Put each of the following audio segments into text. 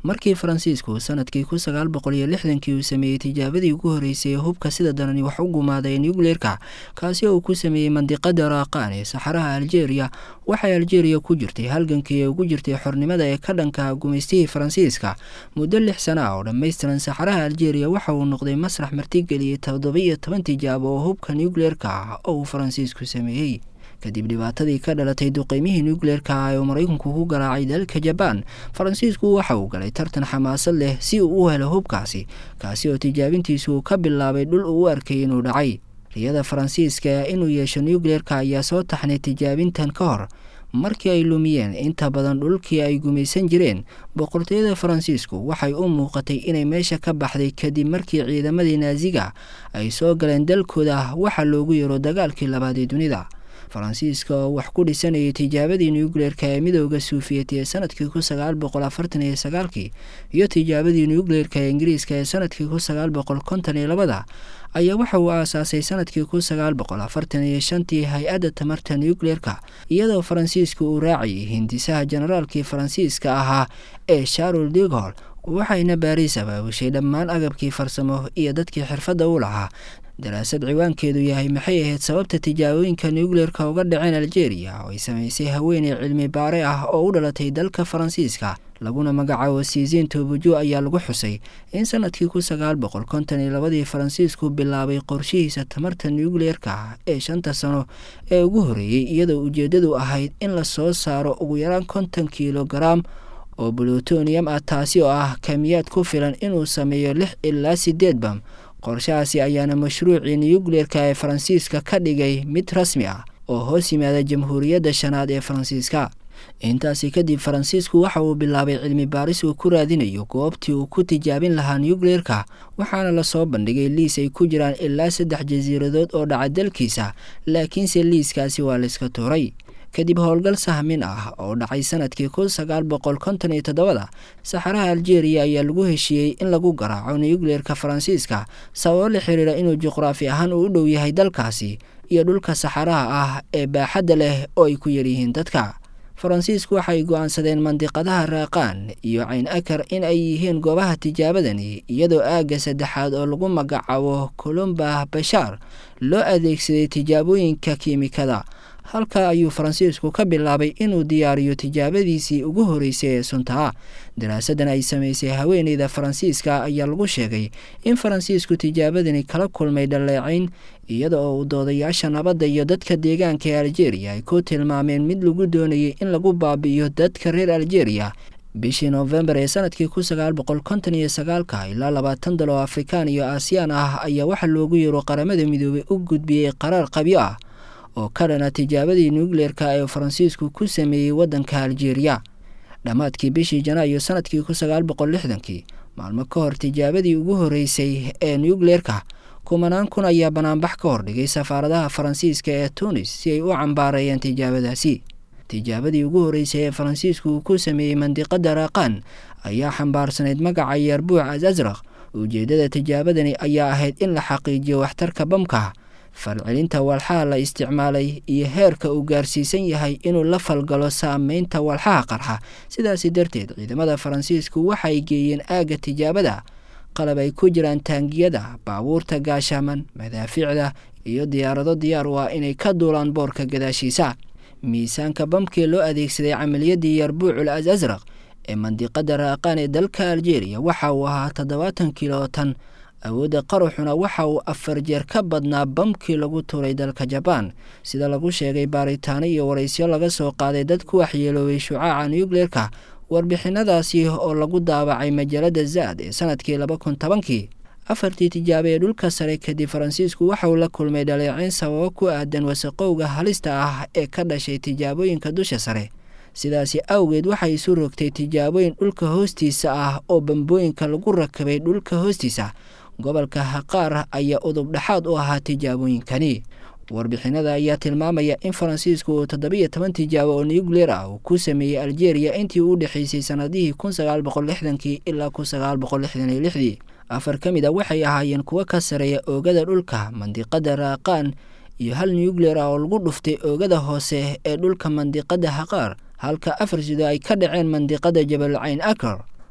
markii faransiisku sanadkii kun sagaal boqol iyo lixdankii uu sameeyey tijaabadii ugu horreysay ee hubka sida darani wax u gumaaday nucleerka kaasi oo uu ku sameeyey mandiqada raaqaan ee saxaraha aljeeriya waxay aljeeriya ku jirtay halgankii ee ugu jirtay xornimada ee ka dhanka gumaystihii faransiiska muddo lix sana ah oo dhammaystiran saxaraha aljeeriya waxa uu noqday masrax martigeliyey toddoba-iyo toban tijaabo oo hubka nucleerka ah oo uu faransiisku sameeyey kadib dhibaatadii ka dhalatay duqeymihii nucleerka ah ee uu maraykanku ku garaacay dalka jabaan faransiisku waxa uu galay tartan xamaasad leh si uu u helo hubkaasi kaasi oo tijaabintiisu uu ka bilaabay dhul uu u arkay inuu dhacay riyada faransiiska inuu yeesho nucleerka ayaa soo taxnay tijaabintan ka hor markii ay lumiyeen inta badan dhulkii ay gumaysan jireen boqortooyada faransiisku waxay u muuqatay inay meesha ka baxday kadib markii ciidamadii naasiga ay soo galeen dalkooda waxa loogu yeero dagaalkii labaad ee dunida faransiiska oo wax ku dhisanayay tijaabadii nucleerka ee midooda suufiyeti ee sanadkii kun sagaal boqol afartan iyo sagaalkii iyo tijaabadii nucleerka ee ingiriiska ee sanadkii kun sagaal boqol konton iyo labada ayaa waxa uu aasaasay sanadkii kun sagaal boqol afartan iyo shantii hay-adda tamarta nucleerka iyadoo faransiiska uu raacayay hindisaha generaalkii faransiiska ahaa ee sharol digol waxayna baariis abaabushay dhammaan agabkii farsamo iyo dadkii xirfadda u lahaa daraasad ciwaankeedu yahay maxay ahayd sababta tijaabooyinka nucleerka uga dhaceen aljeeriya oo ay samaysay haweeney cilmi baare ah oo u dhalatay dalka faransiiska laguna magacaabo siisiin tobujo ayaa lagu xusay in sanadkii kun sagaal boqol konton iyo labadii faransiisku bilaabay qorshihiisa tamarta nucleerka ee shanta sano ee ugu horreeyey iyadoo ujeeddadu ahayd in la soo saaro ugu yaraan konton kilogaram oo bulutonium ah taasi oo ah kamiyaad ku filan inuu sameeyo lix ilaa sideed bam qorshahaasi ayaana mashruucii nucleerka ee faransiiska ka dhigay mid rasmi ah oo hoos yimaada jamhuuriyadda shanaad ee faransiiska intaasi kadib faransiisku waxa uu bilaabay cilmi baaris uu ku raadinayo goobtii uu ku tijaabin lahaa nucleerka waxaana lasoo bandhigay liis ay ku jiraan ilaa saddex jasiiradood oo dhaca dalkiisa laakiinse liiskaasi waa layska tuuray kadib howlgal sahmin ah oo dhacay sanadkii kun sagaal boqol konton iyo toddobada saxaraha aljeeriya ayaa lagu heshiiyey in lagu garaaco nucleerka faransiiska sababo la xiriira inuu juqraafi ahaan uu u dhow yahay dalkaasi iyo dhulka saxaraha ah ee baaxadda leh oo ay ku yaryihiin dadka faransiisku waxay go-aansadeen mandiqadaha raaqaan iyo cayn akar in ay yihiin goobaha tijaabadani iyadoo aagga saddexaad oo lagu magacaabo columbah bashaar loo adeegsaday tijaabooyinka kiimikada halka ayuu faransiisku ka bilaabay inuu diyaariyo tijaabadiisii ugu horreysay ee suntaa daraasadan ay samaysay haweeneyda faransiiska ayaa lagu sheegay in faransiisku tijaabadani kala kulmay dhaleecayn iyada oo uu doodayaasha nabadda iyo dadka deegaanka ee aljeeriya ay ku tilmaameen mid lagu doonayay in lagu baabi'iyo dadka reer aljeeriya bishii noofembar ee sanadkii kun sagaal boqol konton iyo sagaalka ilaa labaatan dal oo afrikaan iyo aasiyaan ah ayaa waxaa loogu yeero qaramada midoobay u gudbiyey qaraar qabyo ah oo ka dhana tijaabadii nucleerka ee faransiisku ku sameeyey waddanka aljeeriya dhammaadkii bishii janaayo sanadkii kun sagaal boqol lixdankii maalmo ka hor tijaabadii ugu horreysay ee nucleerka kumanaan kun ayaa banaanbax ka hordhigay safaaradaha faransiiska ee tunis si ay u cambaareeyeen tijaabadaasi tijaabadii ugu horreysay ee faransiisku uu ku sameeyey mandiqada raaqaan ayaa xambaarsanayd magaca yarbuuc as asraq ujeeddada tijaabadani ayaa ahayd in la xaqiijiyo waxtarka bamka falcelinta walxaha la isticmaalay iyo heerka uu gaarsiisan yahay inuu la falgalo saameynta walxaha qarxa sidaasi darteed ciidamada faransiisku waxay geeyeen aagga tijaabada qalab ay ku jiraan taangiyada baabuurta gaashaaman madaafiicda iyo diyaarado diyaar u ah inay ka duulaan boorka gadaashiisa miisaanka bamkii loo adeegsaday camaliyadii yarbuucul as asraq ee mandiqada raaqaan ee dalka aljeeriya waxa uu ahaa toddobaatan kilotan awoodda qaruxuna waxa uu afar jeer ka badnaa bamkii lagu tuuray dalka jabaan sida lagu sheegay baaritaano iyo waraysyo laga soo qaaday dad ku waxyeeloobay shucaaca nucleerka warbixinadaasi oo lagu daabacay majaalada zaad ee sanadkii laba kun tobankii afartii tijaabo ee dhulka sare kadib faransiisku waxa uu la kulmay dhaleeceyn sababo ku aadan wasaqowga halista ah ee ka dhashay tijaabooyinka dusha sare sidaasi awgeed waxay isu rogtay tijaabooyin dhulka hoostiisa ah oo bambooyinka lagu rakabay dhulka hoostiisa gobolka haqaar ayaa udub dhexaad u ahaa tijaabooyinkani warbixinada ayaa tilmaamaya in faransiisku uu toddobiyo toban tijaabo oo nucleer ah uu ku sameeyey aljeeriya intii u dhexeysay sanadihii kun sagaal boqol lixdankii ilaa kun sagaal boqol lixdan iyo lixdii afar ka mid a waxay ahaayeen kuwo ka sareeya oogada dhulka mandiqada raaqaan iyo hal nucleer ah oo lagu dhuftay oogada hoose ee dhulka mandiqada haqaar halka afar sido ay ka dhaceen mandiqada jabal cayn akar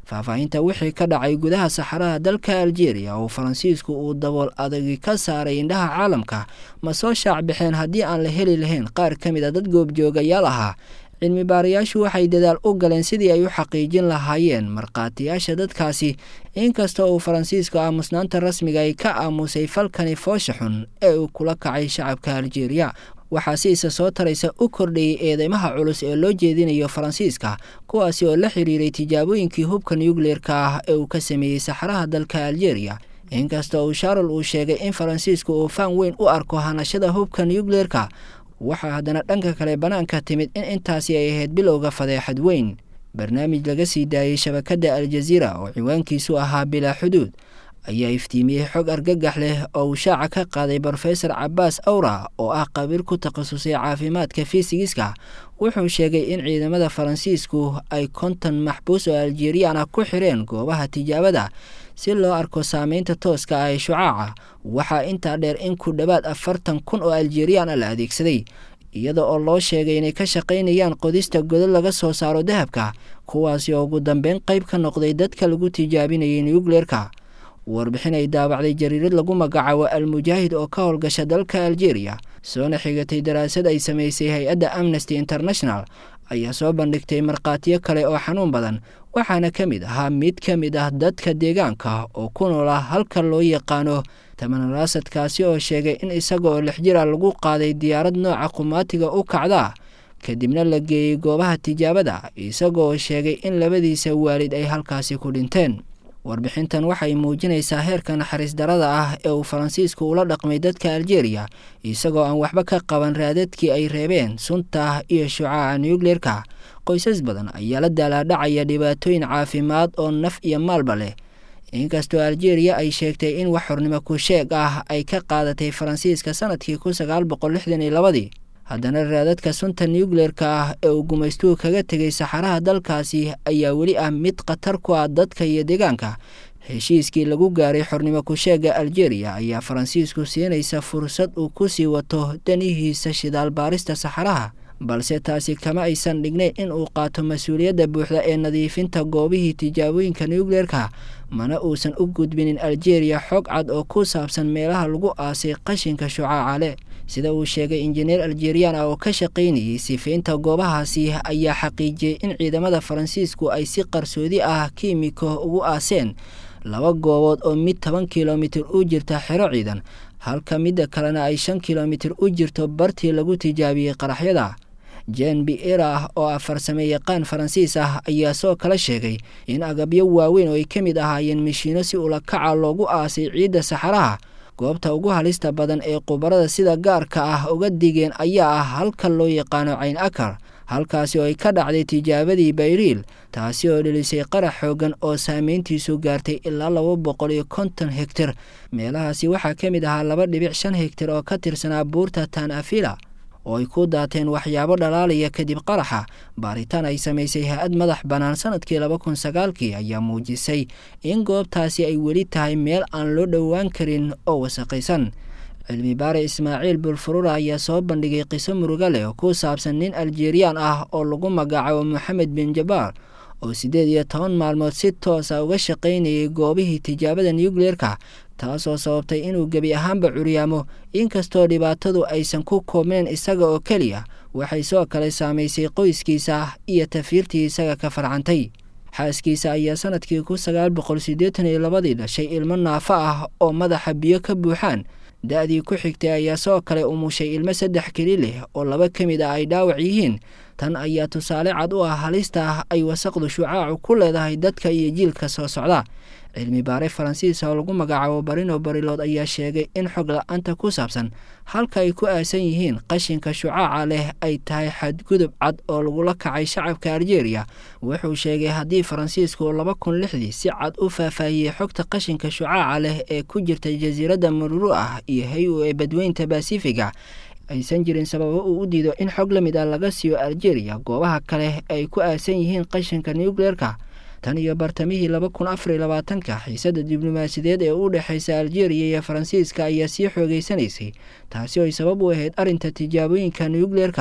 faahfaahinta wixii ka dhacay gudaha saxaraha dalka aljeeriya oo faransiisku uu dabool adagi ka saaray indhaha caalamka ma soo shaac baxeen haddii aan la heli lahayn qaar ka mid a dad goobjoogayaal ahaa cilmi baarayaashu waxay dadaal u galeen sidii ay u xaqiijin lahaayeen markhaatiyaasha dadkaasi inkasta uu faransiisku aamusnaanta rasmiga ay ka aamusay falkani foosha xun ee uu kula kacay shacabka aljeeriya waxaa si isa soo taraysa u kordhayay eedeymaha culus ee loo jeedinayo faransiiska kuwaasi oo la xiriiray tijaabooyinkii hubka nucleerka ah ee uu ka sameeyey saxaraha dalka aljeeriya inkasta uu sharol uu sheegay in faransiisku uu faan weyn u arko hanashada hubka nucleerka waxaa haddana dhanka kale bannaanka timid in intaasi ay ahayd bilowga fadeexad weyn barnaamij laga sii daayey shabakadda aljaziira oo ciwaankiisu ahaa bilaa xuduud ayaa iftiimiyey xog argagax leh oo uu shaaca ka qaaday brofesor cabaas awra oo ah qabiir ku takhasusay caafimaadka fisigiska wuxuu sheegay in ciidamada faransiisku ay konton maxbuus oo aljeriyaan ah ku xireen goobaha tijaabada si loo arko saameynta tooska ah ee shucaaca waxaa intaa dheer in ku dhowaad afartan kun oo aljeriyaan ah la adeegsaday iyada oo loo sheegay inay ka shaqaynayaan qodista godad laga soo saaro dahabka kuwaasi oo ugu dambeyn qayb ka noqday dadka lagu tijaabinayay nucleerka warbixin ay daawacday jariirad lagu magacaabo al-mujaahid oo ka howlgasha dalka aljeeriya soona xigatay daraasad ay samaysay hay-adda amnesty international ayaa soo bandhigtay markhaatiyo kale oo xanuun badan waxaana ka mid ahaa mid ka mid ah dadka deegaanka oo ku noola halka loo yaqaano tamanaraasadkaasi oo sheegay in isaga oo lix jir a lagu qaaday diyaarad nooca qumaatiga u kacda kadibna la geeyey goobaha tijaabada isagaoo sheegay in labadiisa waalid ay halkaasi ku dhinteen warbixintan waxay muujinaysaa heerka naxariis darada ah ee uu faransiisku ula dhaqmay dadka aljeeriya isagoo aan waxba ka qaban raadadkii ay reebeen sunta iyo shucaaca nucleerka qoysas badan ayaa la daalaadhacaya dhibaatooyin caafimaad oo naf iyo maalba leh inkastoo aljeeriya ay sheegtay in wax xornimo ku sheeg ah ay ka qaadatay faransiiska sanadkii kun sagaal boqol lixdan iyo labadii haddana raadadka sunta nucleerka ah ee uu gumaystuhu kaga tegay saxaraha dalkaasi ayaa weli ah mid khatar ku ah dadka iyo deegaanka heshiiskii lagu gaaray xornimo ku-sheega aljeeriya ayaa faransiisku siinaysa fursad uu ku sii wato danihiisa shidaal baarista saxaraha balse taasi kama aysan dhignayn in uu qaato mas-uuliyadda buuxda ee nadiifinta goobihii tijaabooyinka nucleerka mana uusan u gudbinin aljeeriya xog cad oo ku saabsan meelaha lagu aasay qashinka shucaaca leh sida uu sheegay injineer aljeriyaan ah oo ka shaqaynayay sifaynta goobahaasi ayaa xaqiijiyey in ciidamada faransiisku ay si qarsoodi ah kiimiko ugu aaseen laba goobood oo mid toban kilomitir u jirta xero ciidan halka midda kalena ay shan kilomitir u jirto bartii lagu tijaabiyey qaraxyada jen biera oo ah farsame yaqaan faransiis ah ayaa soo kala sheegay in agabyo waaweyn oo ay ka mid ahaayeen mishiino si ulakaca loogu aasay ciidda saxaraha goobta ugu halista badan ee khubarada sida gaarka ah uga digeen ayaa ah halka loo yaqaano cayn akar halkaasi oo ay ka dhacday tijaabadii bayriil taasi oo dhelisay qarax xoogan oo saameyntiisu gaartay ilaa laba boqol iyo konton hegtar meelahaasi waxaa ka mid ahaa laba dhibic shan hegtar oo ka tirsanaa buurta tan afila oo ay ku daateen waxyaabo dhalaalaya kadib qaraxa baaritaan ay samaysay ha-ad madax bannaan sanadkii laba kun sagaalkii ayaa muujisay in goobtaasi ay weli tahay meel aan loo dhowaan karin oo wasaqaysan cilmi baare ismaaciil bulfurura ayaa soo bandhigay qiso muruga leh oo ku saabsan nin aljeriyaan ah oo lagu magacaabo moxamed bin jabaar oo siddeed iyo toban maalmood si toosa uga shaqaynayay goobihii tijaabada nucleerka taasoo sababtay inuu gebi ahaanba curyaamo inkastoo dhibaatadu aysan ku koobnayn isaga oo keliya waxay soo kale saamaysay qoyskiisa iyo tafiirtii isaga ka farcantay xaaskiisa ayaa sanadkii kun sagaal boqol siddeetan iyo labadii dhashay ilmo naafo ah oo madaxa biyo ka buuxaan da-dii ku xigtay ayaa soo kale umushay ilmo saddex keli leh oo laba ka mid ah ay dhaawac yihiin tan ayaa tusaale cad u ah halista ah ay wasaqdu shucaacu ku leedahay dadka iyo jiilka soo socda cilmi baare faransiis oo lagu magacaabo barino barilood ayaa sheegay in xog la-aanta ku saabsan halka ay ku aasan yihiin qashinka shucaaca leh ay tahay xadgudub cad oo lagula kacay shacabka aljeeriya wuxuu sheegay haddii faransiisku laba kun lixdii si cad u faahfaahiyey xogta qashinka shucaaca leh ee ku jirta jasiiradda mururu ah iyo hay-u ee badweynta basifiga aysan jirin sababo uu u diido in xog la mid ah laga siiyo aljeeriya goobaha kale ay ku aasan yihiin qashinka nucleerka tan iyo bartamihii laba kun afar iyo labaatanka xiisadda diblomaasiyadeed ee u dhexaysa aljeeriya iyo faransiiska ayaa sii xoogeysanaysay taasi oo ay sabab u ahayd arrinta tijaabooyinka nucleerka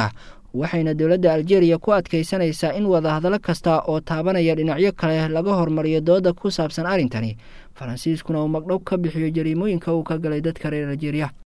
waxayna dowladda aljeeriya ku adkaysanaysaa in wadahadallo kasta oo taabanaya dhinacyo kale laga hormariyo dooda ku saabsan arrintani faransiiskuna uu magdhow ka bixiyo jariimooyinka uu ka galay dadka reer aljeeriya